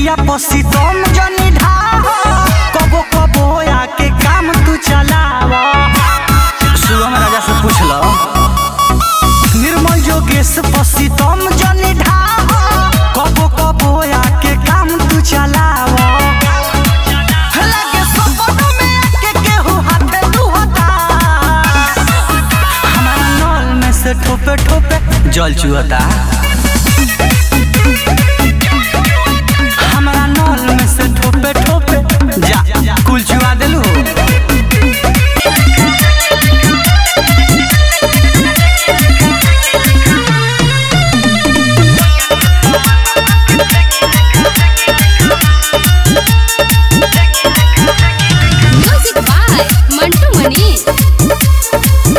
पिया पसी तुम जनी ढाह कबो कबो आके काम तू चलावा सुगम राजा से पूछ लो निर्मल जोगेश पसी तुम जनी ढाह कबो कबो आके काम तू चलावा लगे सपनों में आके केहू हाथे तू हटा हमारा नल में से ठोपे ठोपे जल चुहता हमारा नल में से ठोपे ठोपे जा कुल चुआ दिलू म्यूजिक बाय मंटू मनी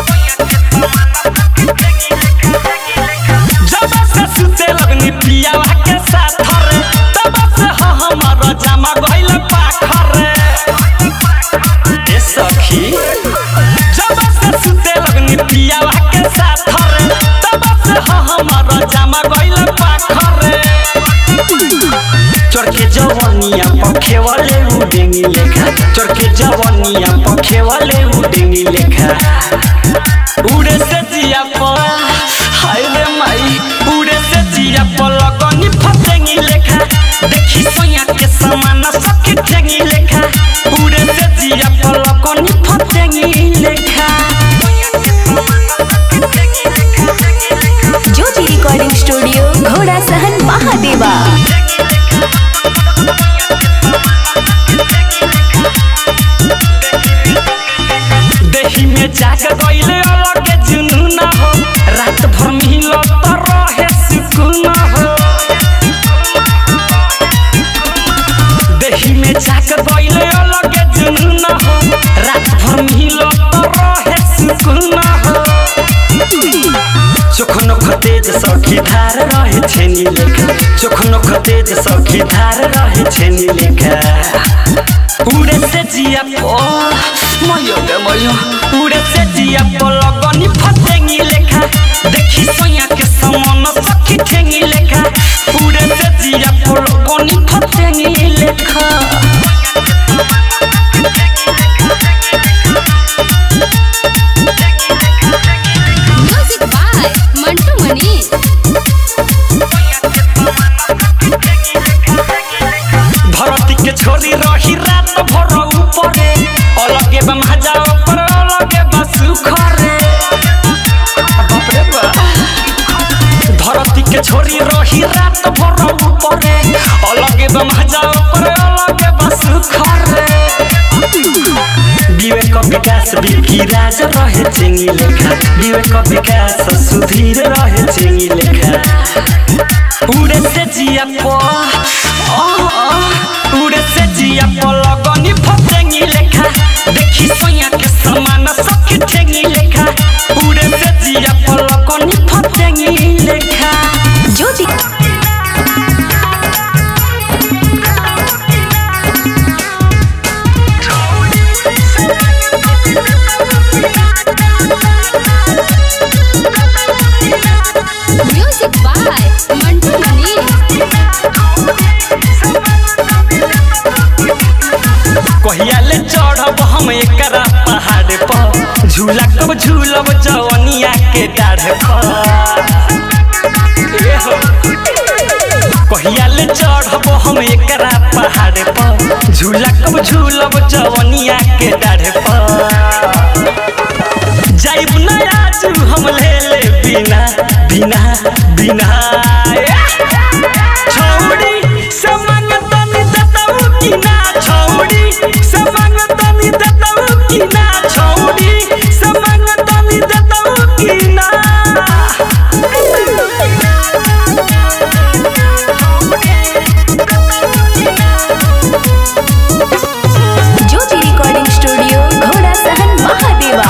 जब से सुते लगनी पियावा के साथ रे तब से ह हमर जामा गइल पाखर रे ए सखी जब से सुते लगनी पियावा के साथ रे तब से ह हमर जामा गइल पाखर रे चरके जवनिया पखे वाले उडेंगी लेखा चरके जवनिया पखे वाले उडेंगी लेखा उड़े से जिया पर हाय रे माई उड़े से जिया पर लगनी फसेंगी लेखा देखी सोया के समान सखी ठेंगी लेखा उड़े से जिया पर लगनी फसेंगी लेखा ज्योति रिकॉर्डिंग स्टूडियो घोड़ा सहन महादेवा देही में जाग गइले अलग जुनून हो रात भर मिलो तो रहे सुकून हो देही में जाग गइले अलग जुनून हो रात भर मिलो तो रहे सुकून हो चोखनो खतेज सखी धार रहे छेनी लेखा चोखनो खतेज सखी धार रहे छेनी लेखा उड़े से जिया पो मयो गे मयो उड़े से जिया पो लगनी फसेंगी लेखा देखी सोया के समान सखी ठेंगी लेखा उड़े से जिया पो लगनी फसेंगी लेखा म्यूजिक बाय मंटू मनी धरती के छोरी रही रात भर ऊपरे अलगे बा महाजा ऊपर अलगे बा सुखरे बाप रे बा धरती के छोरी रही रात भर ऊपरे अलगे बा महाजा ऊपर अलगे बा सुखरे विवेक विकास बिकी राज रहे चेंगी लेखा विवेक विकास सुधीर रहे चेंगी लेखा उड़े से जिया पो आ, आ, उड़े से जिया पो लगनी फसेंगी लेखा देखी सोया के समान सखी ठेंगी लेखा उड़े से जिया पो लगनी फसेंगी लेखा ज्योति म्यूजिक बाय मंटू मनी कहिया ले चढ़ब हम एकरा पहाड़ पर झूला कब झूलब जवनिया के डाढ़ पर ए हो। कहिया ले चढ़ब हम एकरा पहाड़ पर झूला कब झूलब जवनिया के डाढ़ पर जाइब ना आज हम ले ले बिना बिना बिना छौड़ी समंग तनी दतऊ की ना छौड़ी समंग तनी दतऊ की ना छौड़ी समंग तनी दतऊ की ना ज्योति रिकॉर्डिंग स्टूडियो घोड़ा सहन महादेवा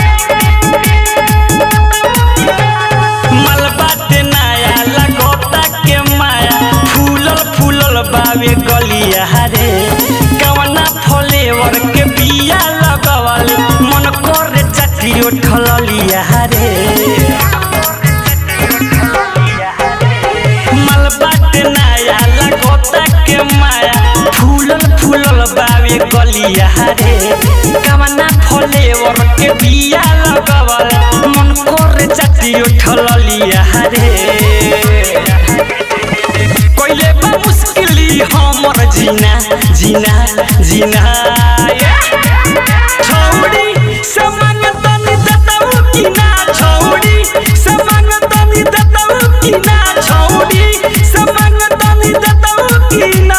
मलबा ते नया लगोता के माया फूलल फूलल बावे गलिया रे कवना फ्लेवर के बिया लगवल मन करे चटी उठल लिया रे मलबा ते नया लगोता के माया गावे गलिया रे कवना फ्लेवर के बिया लगवल मन करे चाटी उठल लिया रे कोइले बा मुश्किली हमर जीना जीना जीना छौड़ी समंग तनी दतऊ कि ना छौड़ी समंग तनी दतऊ कि ना छौड़ी समंग तनी दतऊ कि ना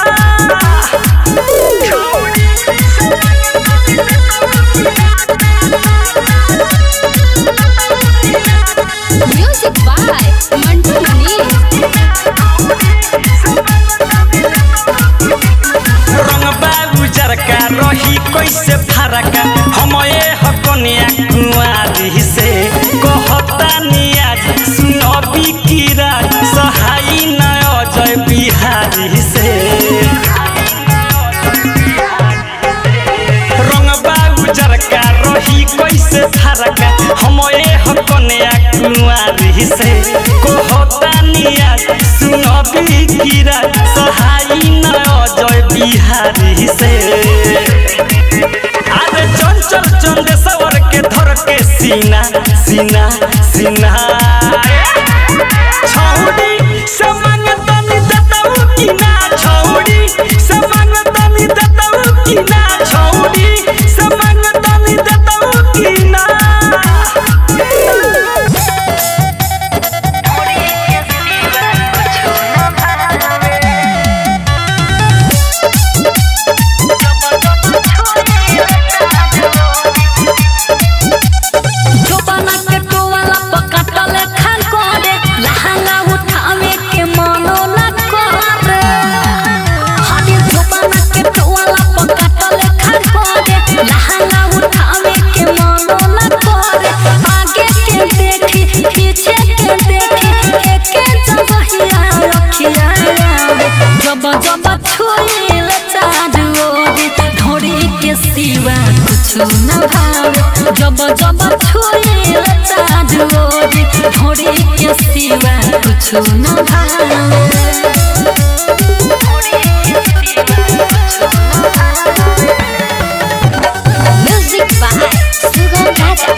म्यूजिक बाय मंटू मनीष रंग बाबू जरका रही कैसे फरका हम ए हकनिया कुआरी से कहता नियाज सुनबी कीरा सहाई न अजय बिहारी से रंग बाबू जरका रही कैसे फरका हम ए हकनिया कुआरी से कहता नियाज सुनबी कीरा सहाई न अजय बिहारी से अरे चंचल चंदेश्वर के धर के सीना सीना सीना छौड़ी समंग तनी दतऊ कि ना छौड़ी समंग तनी दतऊ कि ना छौड़ी समंग तनी दतऊ कि ना जोबाना के टोवाला पकाटले खान करे लहंगा उठावे के मनो न करे हादी जोबाना के टोवाला पकाटले खान करे लहंगा उठावे के मनो न करे आगे के देखी पीछे के देखी एके जबहिया रखिया जब जब छुईल चारू ओरी ढोरी के सिवा कुछ न भावे जब जब छुईल चारू ओरी ढोरी के सिवा कुछ न भावे म्यूजिक बाय सुगम राजा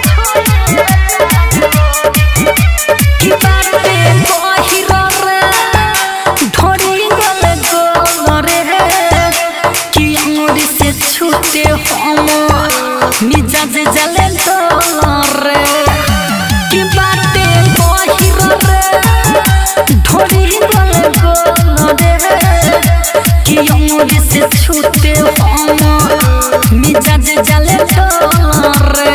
की बाटे बहिरो रे ढोरी गले गोरे की अंगुरी से छूटे हम मिजाज जले रे की बाटे बहिरो रे ढोरी गले गोरे की अंगुरी से छूटे हम मिजाज जले रे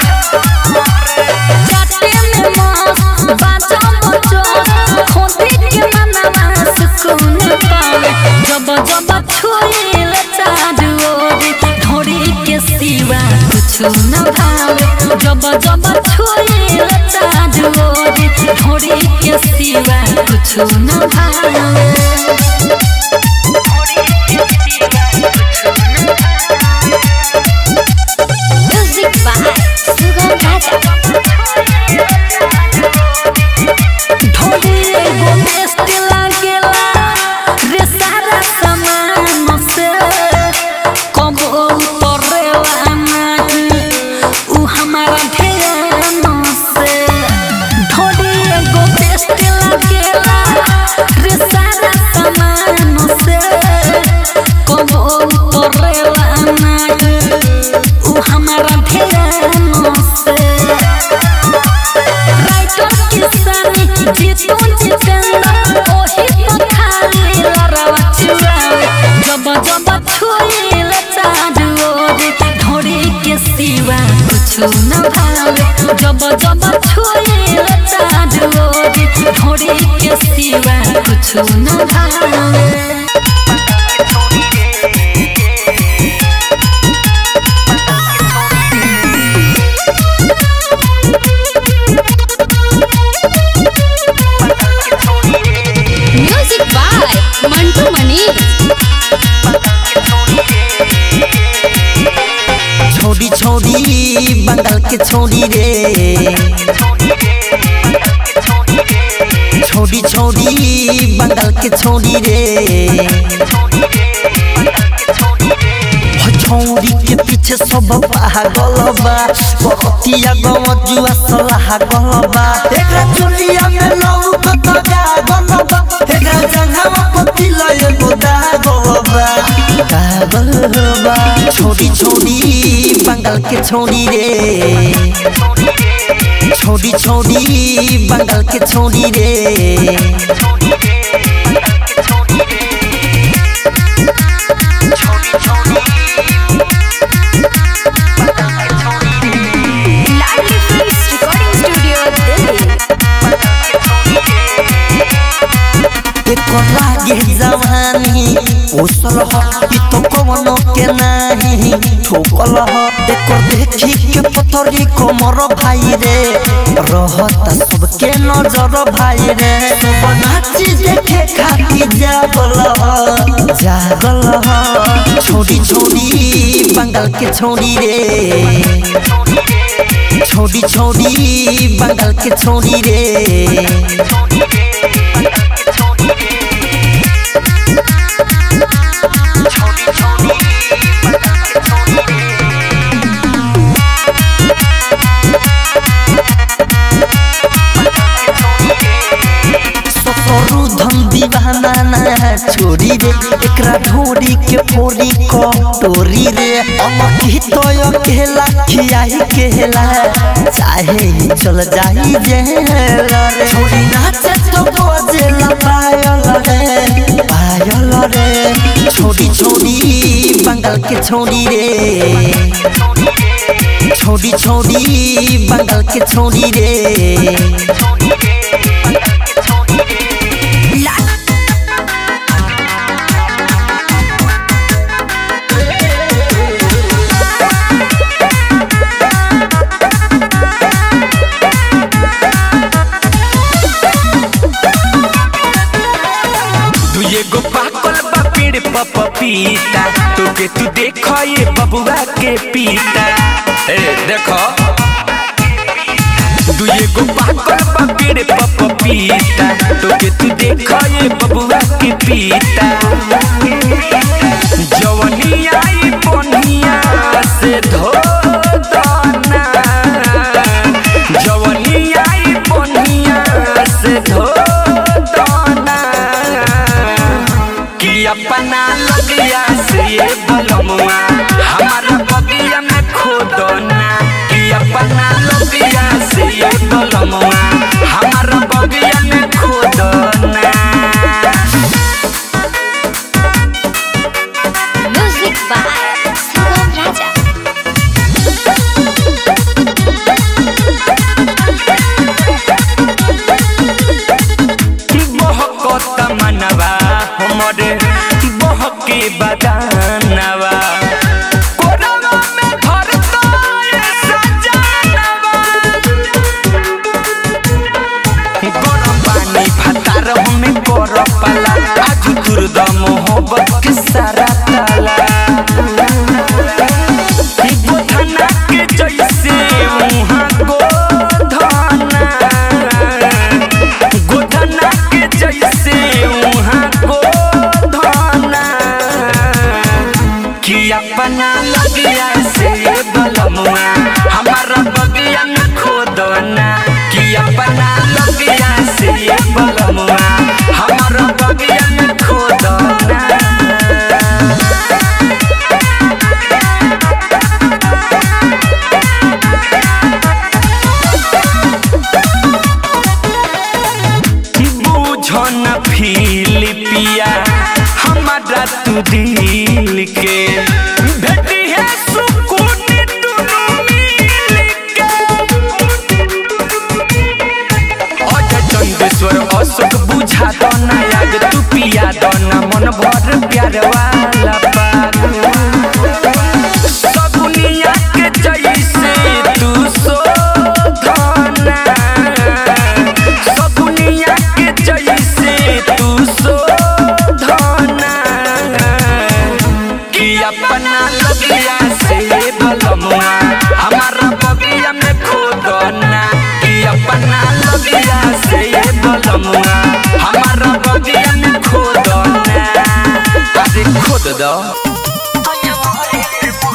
जाते में मस्त बाजा बजो खोदी के मनवा सुकून पावे जब जब छुईल चारू ओरी ढोरी के सिवा कुछ न भावे जब जब छुईल चारू ओरी ढोरी के सिवा कुछ न भावे म्यूजिक बाय सुगम राजा ढोली एगो बेस्ट लागेला रे सारा सामान से कबो उतरेला नहीं उ हमारा ध्यान से ढोली एगो बेस्ट लागेला रे सारा सामान से कबो उतरेला नहीं उ हमारा ध्यान से राइटर किसानी जीतू जितेंद्र ओही तो खाली लड़वा चुरावे जब जब छुईल चारू ओरी ढोरी के सिवा कुछ न भावे जब जब छुईल चारू ओरी ढोरी के सिवा कुछ न भावे म्यूजिक बाय मंटू मनीष छोड़ी छोड़ी बंगाल के छोड़ी रे छोड़ी छोड़ी बंगाल के छोड़ी रे छौरी के पीछे सब पागल बा बरतिया गमजुआ सलाह गलबा एकरा चुलिया में लौकत गागल बा एकरा जंघावा पति लय गोदा गलबा पागल बा छोड़ी छोड़ी बंगाल के छोड़ी रे छोड़ी छोड़ी बंगाल के छोड़ी रे Ladli films recording studio Delhi एकर लागे जवानी ओसल ह इ तो कवनो के नाही ठोकल ह एकर देखी के पतरी कमर भाई रे रहत सबके नजर भाई रे सब नाची देखे खाती जागल ह जागल ह छोड़ी छोड़ी बंगाल के छोड़ी रे छोड़ी छोड़ी बंगाल के छोड़ी रे ससुरु धन दीवाना ना छोड़ी रे एकरा ढोरी के फोरी कटोरी रे अमकी तो अकेला खियाही केला चाहे ही चल जाई जेला रे छोड़ी नाचे तो बजेला पायल रे पायल रे छोड़ी छोड़ी बंगाल के छोड़ी रे छोड़ी छोड़ी बंगाल के छोड़ी रे तू एगो पाकल बा पेड़ पर पपीता तोके तू देखो ये बबुआ के पीता ए देखो तू एगो पाकल बा पेड़ पर पपीता तोके तू देखो ये बबुआ के पीता जवनी आई बनिया से धो दना जवनी आई बनिया से धो दना कि अपना लगिया से ये बलमुआ हमारा बगिया में खोदना कि अपना लगिया से ये बलमुआ हमारा बगिया में खोदना म्यूजिक बाय सुगम राजा बहकत मनवा हमरे बहके बदानवा कोरवा में धरता ये सजानवा गरम पानी भातार हमें कर पाला आज तुरद मोहब्बत के सारा ताला गोधना के जैसे मुहाँ गोधना गोधना के जैसे वहाँ गोधना कि अपना लगिया से बलमुआ हमारा बगिया में खोदना कि अपना लगिया से बलमुआ हमारा बगिया में खोदना बुझन फिलिपिया हमारा तू दिल के भेटी है सुकून दुनू मिल के अजय चंदेश्वर अशोक बुझा दो ना याद तू पिया दो ना मन भर प्यार वाला पाग सगुनिया के जैसे तू शोधना सगुनिया के जैसे तू शोधना कि अपना लगिया से बलमुआ हमारा बगिया में खोदना कि अपना लगिया से बलमुआ हमारा बगिया में खोदना अरे खोद दो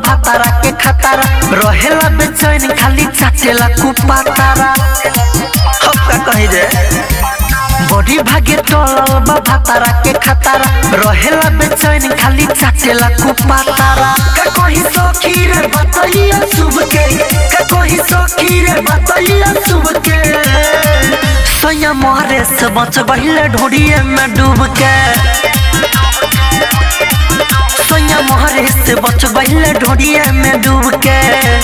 भातारा के खतारा रहेला बेचैन खाली चाटेला कुपातारा अब का कही रे बड़ी भागे टोलल बा भातारा के खतारा रहेला बेचैन खाली चाटेला कुपातारा का कही सखी रे बतैया शुभ के का कही सखी रे बतैया शुभ के सैया मोहरे से बच बहिले ढोड़िए में डूब के सैया मोहरे से बच बहिले ढोड़िए में डूब के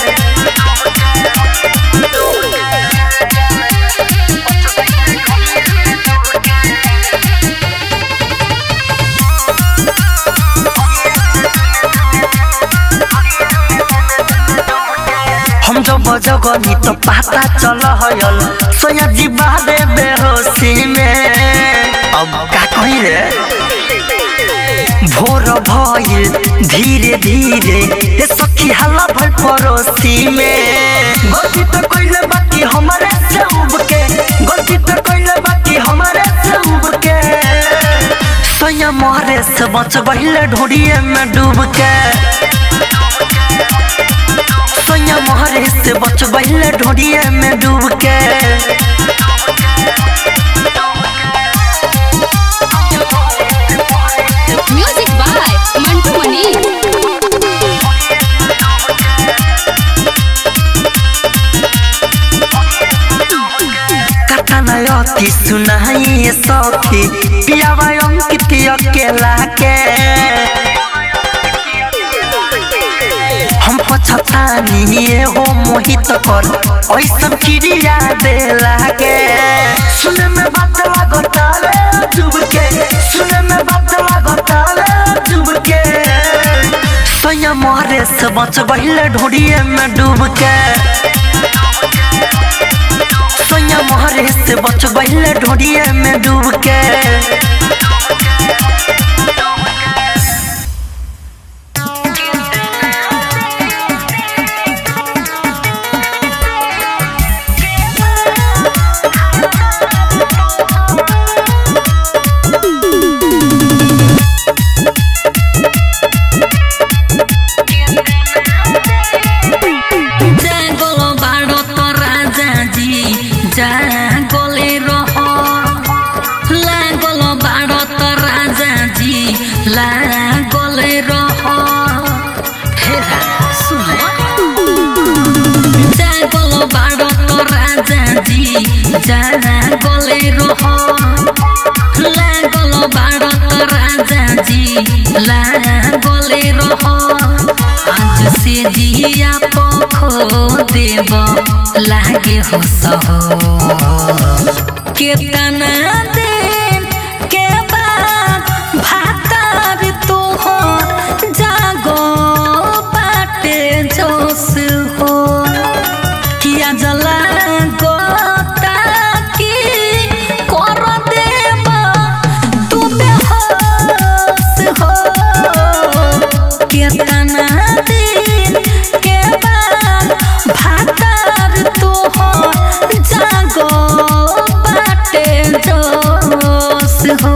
हम जब जगनी तो पता चल हयल सोया जी बादे बेहोशी में अब का कही रे भोर भइल धीरे धीरे ए सखी हल्ला भल पड़ोसी में गलती तो कइले बाकी हमारे से उब के गलती तो कइले बाकी हमारे से उब के सोया मोहरे से बच बहिले ढोड़िए में डूब के सोया मोहरे से बच बहिले ढोड़िए में डूब के म्यूजिक बाय मंटू मनी कथन अति सुनाई सखी पियावा अंकित अकेला के हम पछतानी हो मोहित कर ऐसन क्रिया देला के सुने में बात लागतावे डूब के सुने में बात लागतावे डूब के सैया मोहरे से बच बहिले ढोड़िए में डूब के सैया मोहरे से बच बहिले ढोड़िए में डूब के जागल बाड़ो तो राजा जी जागले रह लागल बाड़ो तो राजा जी लागले रह हे राजा, सुनो जागल बाड़ो तो राजा जी जागले रह लागल बाड़ो तो राजा जी लागले रह आज से जिया पखो देव लागे हो सहो केतना दिन के बाद भातार तो हो जागो बाटे जोश हो किया जला गोता की कर देब तू बेहोश हो केतना दिन के बाद भातार तो हो जागो बाटे जोश हो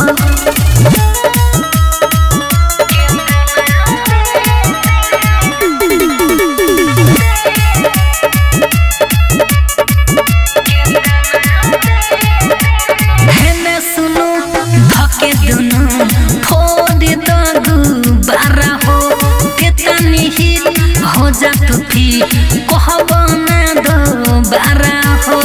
हेने सुनु धके दुनु फोड़ दगु बारा हो केतनी हिट हो जा तू भी कहब ना दो बारा हो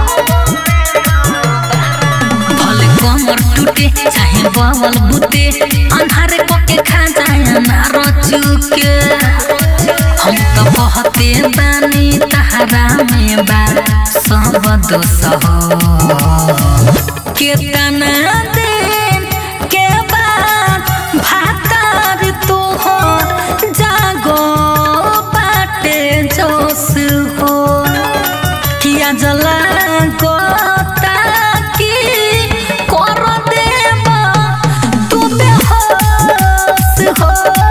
भले कमर टूटे चाहे बवल बुते अन्हारे पके खा जाए ना रचुके हम तो कहते बानी तहरा में बा सब दोष हो केतना दिन के बाद भातार तो हो जागो बाटे जोश हो किया जला गोता की कर देब तू बेहोश हो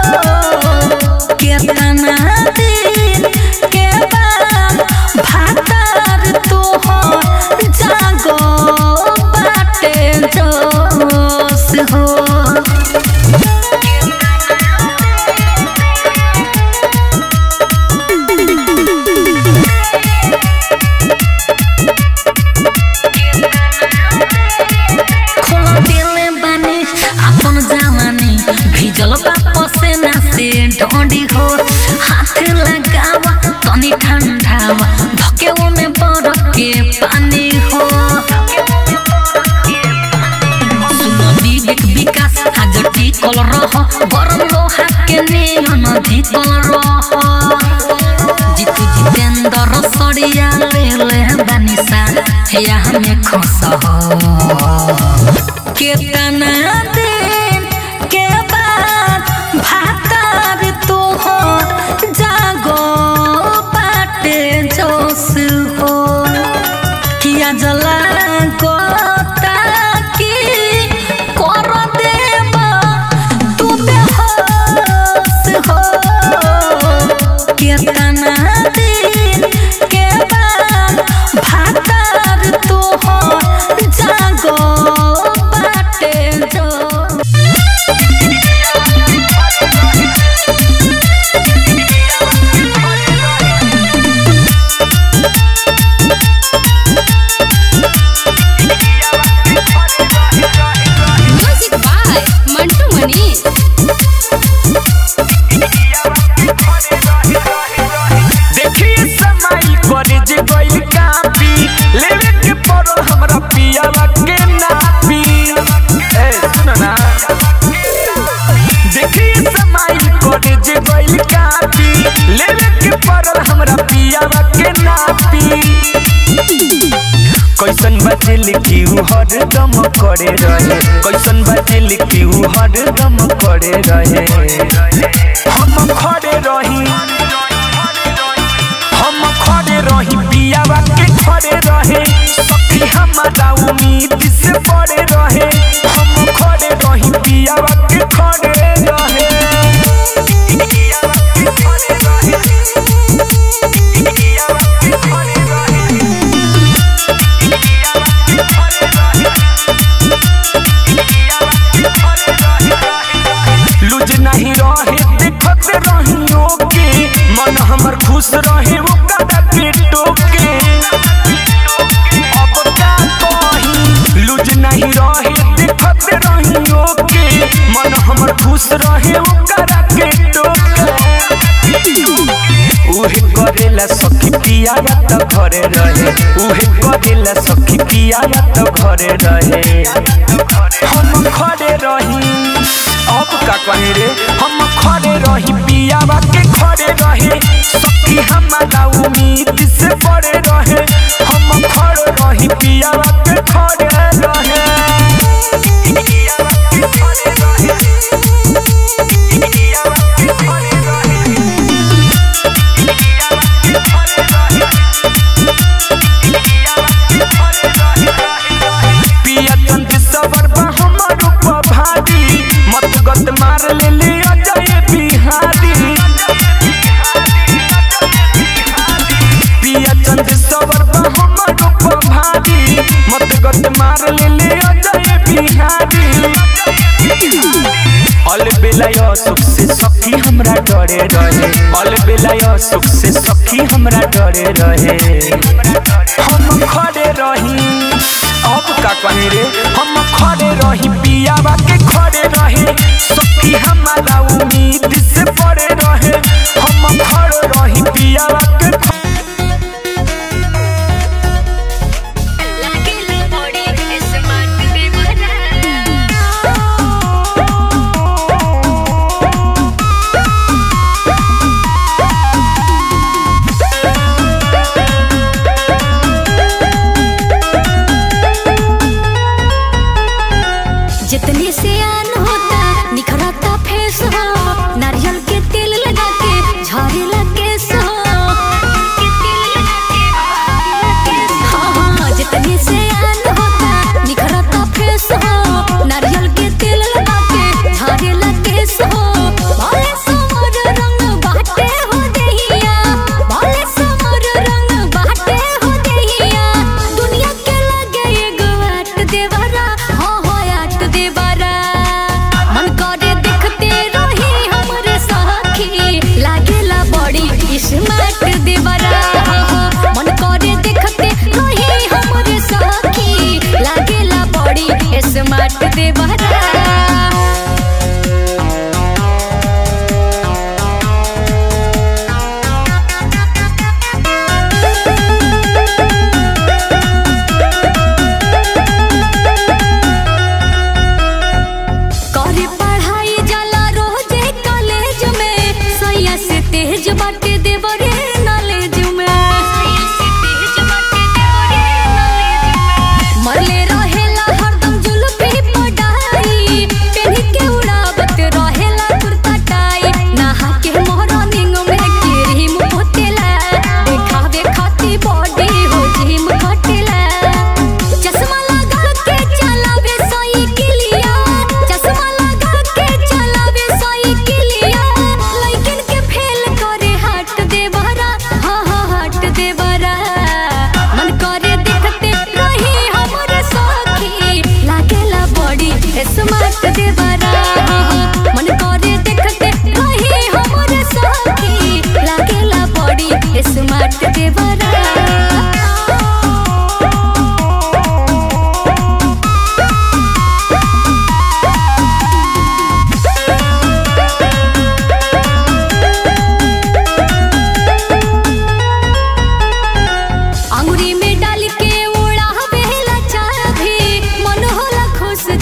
केतना दिन के बाद भातार तो हो जागो बाटे जोश हो डोडी हो हाथ लगावा तनी ठंडावा धके में बरफ के पानी हो सुनो विवेक विकास आज टिकल रह गरम लोहा के नियन धिकल रह जितु जितेंद्र सरिया ले ले बनिसा या हमें खस केतना दिन के बाद भातार तो हो जागो पाटे जोश हो किया जला गोता की कर देबा तू बेहोश हो केतना दिन के बाद भातार तो हो जागो बाटे जो म्यूजिक बाय मंटू मनी देखिए समाइल करे जे गइल कापी लेवे के पड़ल हमरा पियावा के नापी ए सुन ना देखिए समाइल करे जे गइल कापी लेवे के पड़ल हमरा पियावा के नापी कैसन बाटे लिखी उ हरदम करे रहे कैसन बाटे लिखी उ हरदम करे रहे हम खड़े रही हम खड़े रही पियावा के खड़े रहे सखी हमारा उम्मीद से बड़े रहे हम खड़े रही पियावा के खड़े रहे पियावा के खड़े रहे पियावा के खड़े रहे लुज नहीं रहे देखत रहियो के मन हमर खुश रहे ओकरा के टोके अब का कही लुज नहीं रहे देखत रहियो के मन हमर खुश रहे ओकरा के टोके उहे करेला सखी पियावा त घरे रहे उहे करेला सखी पियावा त घरे रहे हम खड़े रही अब का कहे रे हम खड़े रही पियावा के खड़े रहे सखी हमारा उम्मीद से बड़े रहे हम खड़े रही पियावा के खड़े रहे पियावा के खड़े रहे पियावा के खड़े रहे पिया चंद सबर बा हमर ऊपर भारी मत गत मार ले ले अजय बिहारी पिया चंद सबर बा हमर ऊपर भारी मत गत मार ले ले अजय बिहारी अल बेलाय सुख से सखी हमरा डरे रहे अल बेलाय सुख से सखी हमरा डरे रहे हम खड़े रही अब का कहे रे हम खड़े रही पियावा के खड़े रहे सखी हमारा उम्मीद से बड़े रहे हम खड़े रही पियावा के ख- जितनी से आन होता निखरता फेस हो नारियल के तेल लगा के झाड़ेला केस हो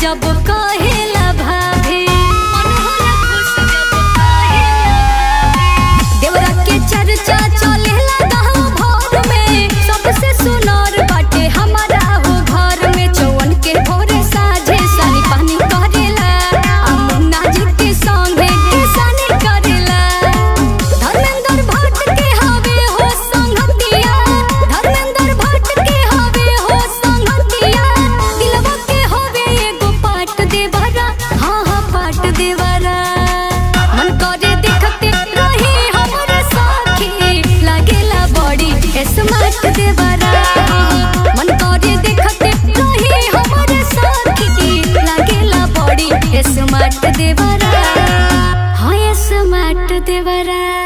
जब कहेला भाभी मन होला खुश जब कहेला भाभी देवरा के चर्चा चलेला गाँव भर में सबसे सुनर बाटे हमारा हो घर में चौवन के भोरे साझे सानी पानी करेला आ मुन्ना जी के संगे किसानी करेला धर्मेंद्र भट्ट के हवे हो संगतिया धर्मेंद्र भट्ट के हवे हो संगतिया दिलवा के हवे एगो पाट देवरा हाँ हाँ पाट देवरा मन करे देखते रही हमरे साथी लागेला बड़ी स्मार्ट देवरा मन करे देखते रही हमरे साथी लागेला बड़ी स्मार्ट देवरा हाँ स्मार्ट देवरा